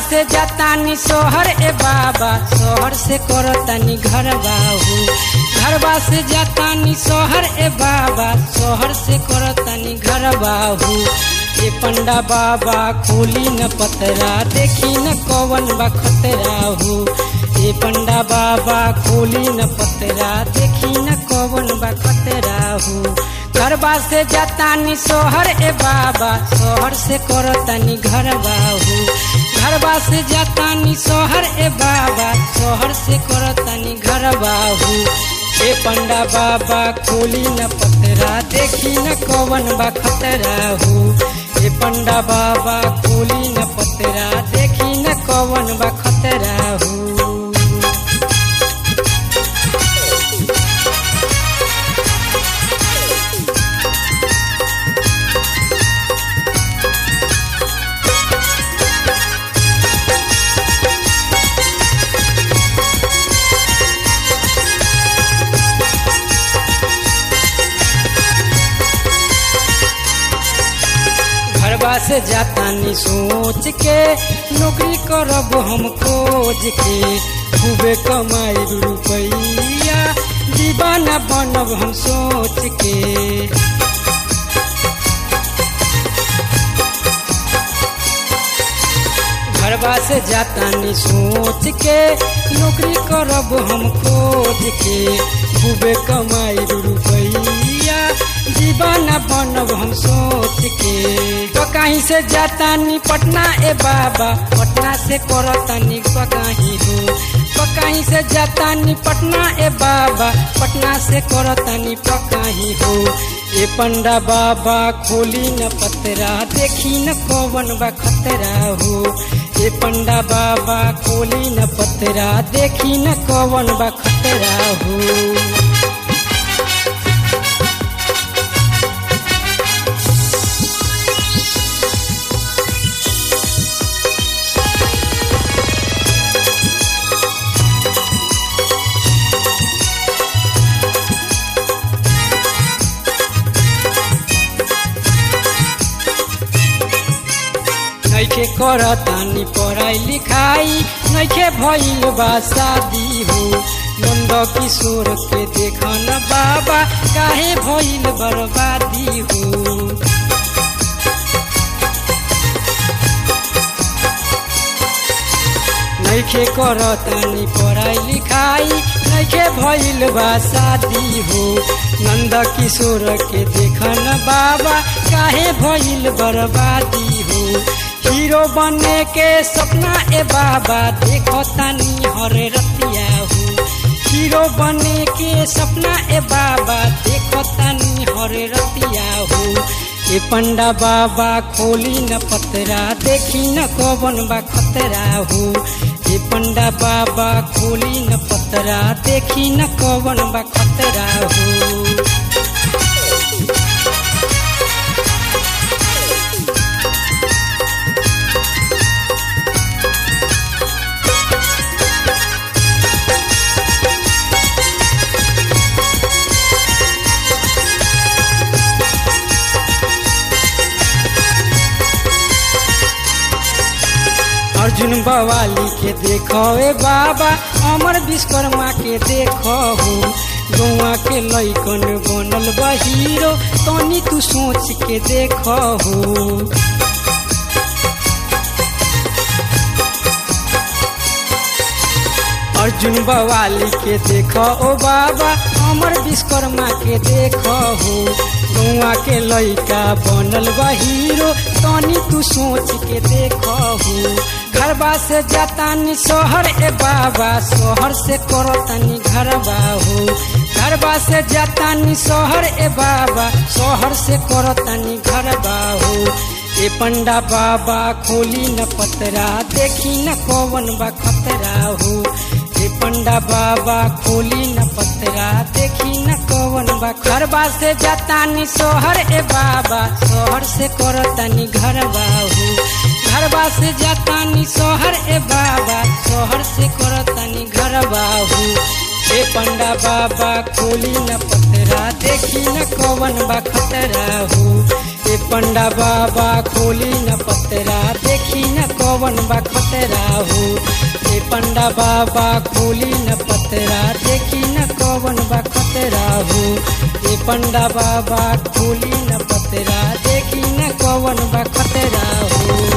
से जातानी सोहर ए बाबा सोहर से करतानी घर बाहू घरबा से जातानी सोहर ए बाबा सोहर से करतानी घर बाहू ए पंडा बाबा खोली न पतरा देखी न कौवन बा खतरा हो ए पंडा बाबा खोली न पतरा देखी न कौवन बा खतरा हो घरबा से जातानी सोहर ए बाबा सोहर से करतानी घर बाहू घरबा से जातानी सोहर ए बाबा सोहर से करतानी घर बाहू ए पंडा बाबा खोली न पतरा देखी न कौवन बा खतरा हो ए पंडा बाबा खोली न पतरा देखी न कौवन बा खतरा हो घरबा से जातानी सोच के नौकरी करब हम खोज के खूबे कमाई रुपैया दीवाना बनब हम सोच के घरबा से जातानी सोच के नौकरी करब हम खोज के खूबे कमाई रुपैया दीवाना बनब हम सोच के तो कहीं से जातानी पटना ए बाबा पटना से करतानी कहीं हो तो कहीं से जातानी पटना ए बाबा पटना से करतानी पकाही हो ए पंडा बाबा खोली न पतरा देखी न कौवन बा खतरा हो ए पंडा बाबा खोली न पतरा देखी न कौवन बा खतरा हो नैखे करतानी पढ़ाई लिखाई नैखे भइल बा शादी हो नंद किशोर के देखन बाबा काहे भइल बर्बादी हो नैखे करतानी पढ़ाई लिखाई नैखे भइल बा शादी हो नंद किशोर के देखन बाबा काहे भइल बर्बादी हो हीरो बने के सपना ए बाबा देखो तानी हरे रतिया हो हीरो बने के सपना ए बाबा देखो तानी हरे रतिया हो ए पंडा बाबा खोली न पतरा देखी न कौवन बा खतरा हो ए पंडा बाबा खोली न पतरा देखी न कौवन बा खतरा हो अर्जुन बवाली के देखो ए बाबा अमर विश्वकर्मा के देखो हो गौआ के लैकन बनल बा हीरो तनी तू सोच के देखो हो अर्जुन बवाली के देखो ओ बाबा अमर विश्वकर्मा के देखो हो गौआ के लैका बनल बा हीरो तनी तू सोच के देखो हो घरबा से जातानी सोहर ए बाबा सोहर से करतानी घरबा हो घरबा से जातानी सोहर ए बाबा सोहर से करतानी घरबा हो ए पंडा बाबा खोली न पतरा देखी न कौवन बा खतरा हो ए पंडा बाबा खोली न पतरा देखी न कौवन बा घरबा से जातानी सोहर ए बाबा सोहर से करतानी घरबा हो घरबा से जातानी सोहर ए बाबा सोहर से करतानी घरबा हो ए पंडा बाबा खोली न पतरा देखी न कौवन बा खतरा हो ए पंडा बाबा खोली न पतरा देखी न कौवन बा खतरा हो ए पंडा बाबा खोली न पतरा देखी न कौवन बा खतरा हो ए पंडा बाबा खोली न पतरा देखी न कौवन बा खतरा हो